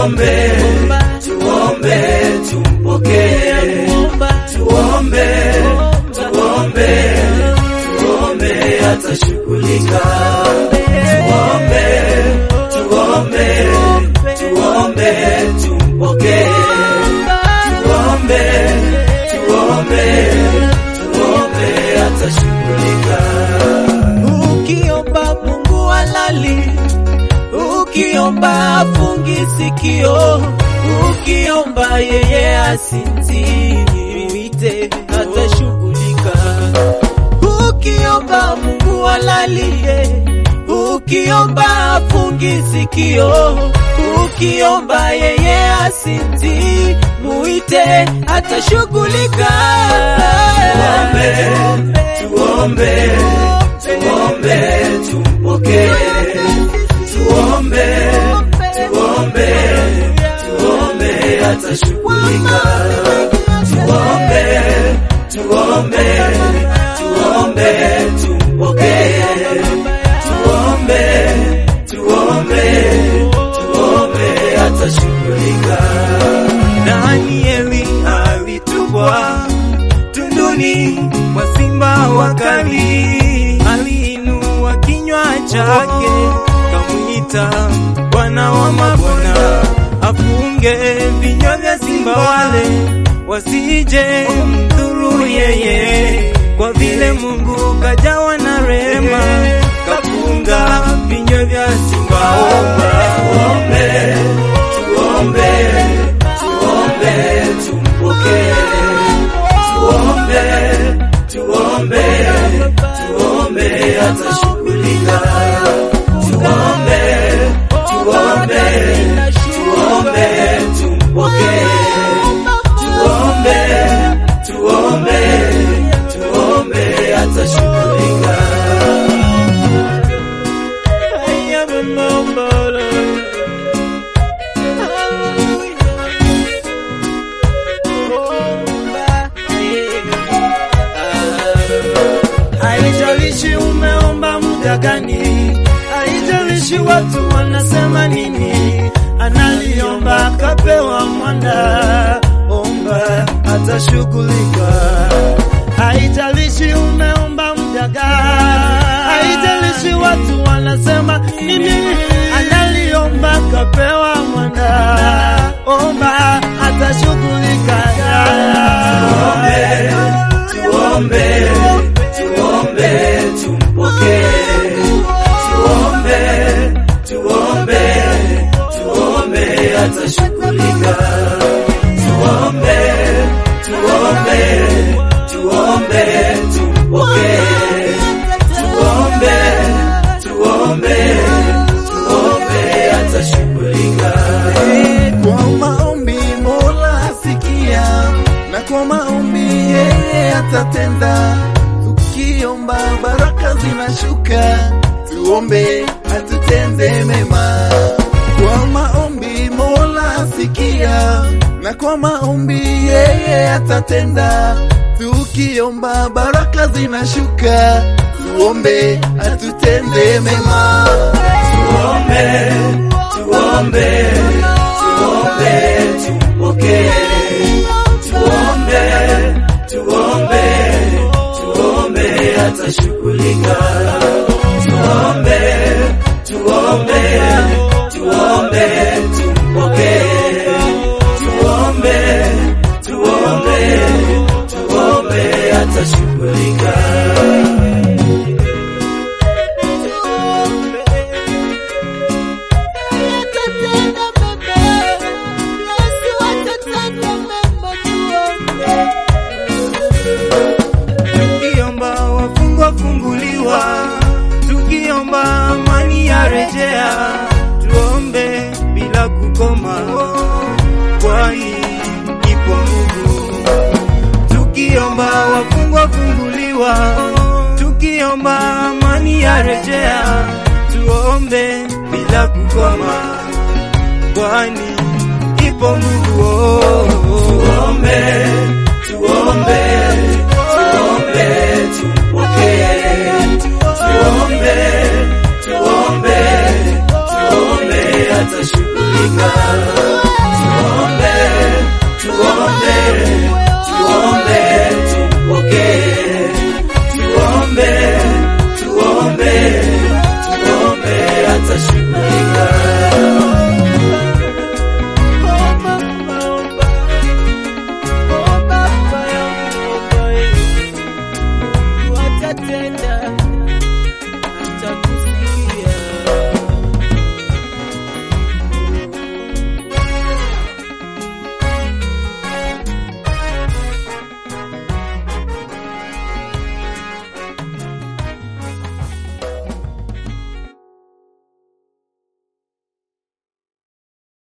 tuombe, tuombe, tumpokee, tuombe, tuombe, tuombe, atashughulika. Tuombe, tuombe, tuombe, tumpokee, tuombe, tuombe, tuombe, atashughulika. Ukiomba Mungu halali, ukiomba afungi sikio, ukiomba yeye asinzite, atashughulika. Ukiomba Mungu halali, ukiomba afungi sikio, ukiomba yeye asinzi, muite atashughulika. Tuombe, tuombe, tumpokee, tuombe, tuombe, tuombe, atashughulika. Tuombe, tuombe, tuombe, tumpokee, tuombe, tuombe, tuombe, atashughulika. Danieli alitupwa tunduni mwa simba wakali, aliinua kinywa chake kamwita Bwana wa mabwana, afunge vinywa vya simba wale wasije mdhuru yeye, kwa vile Mungu kajawa na rehema, kafunga vinywa vya simba Tuombe, tuombe, tuombe, tumpokee. Tuombe, tuombe, tuombe, atashughulika. Tuombe, tuombe, tuombe, tumpokee. Tuombe, tuombe, tuombe, atashughulika. Haijalishi umeomba muda gani, haijalishi watu wanasema nini, analiomba akapewa mwanda, omba atashughulika. Haijalishi umeomba muda gani, haijalishi watu wanasema nini, analiomba akapewa mwanda, omba atashughulika. Tuombe, tuombe, tumpokee. Tuombe, tuombe, tuombe, atashughulika. Tuombe, tuombe, tuombe, tumpokee. Tuombe, tuombe, tuombe, atashughulika. Kwa maombi Mola asikia, na kwa maombi yeye atatenda. Tukiomba baraka zinashuka, tuombe atutende mema. Kwa maombi Mola asikia, na kwa maombi yeye atatenda. Tukiomba baraka zinashuka, tuombe atutende mema. Tuombe, tuombe, tuombe, tumpokee. Tuombe, tuombe, tuombe, atashughulika. Tuombe, tuombe, tuombe, tumpokee. Tuombe, tuombe, tuombe, atashughulika. Tukiomba wafungwa funguliwa, tukiomba amani ya rejea, tuombe bila kukoma, kwani ipo nguvu. Tukiomba wafungwa funguliwa, tukiomba amani ya rejea, tuombe bila kukoma, kwani ipo nguvu. Tuombe, tuombe, tuombe, tumpokee. Tuombe, tuombe, tuombe, atashughulika. tuombe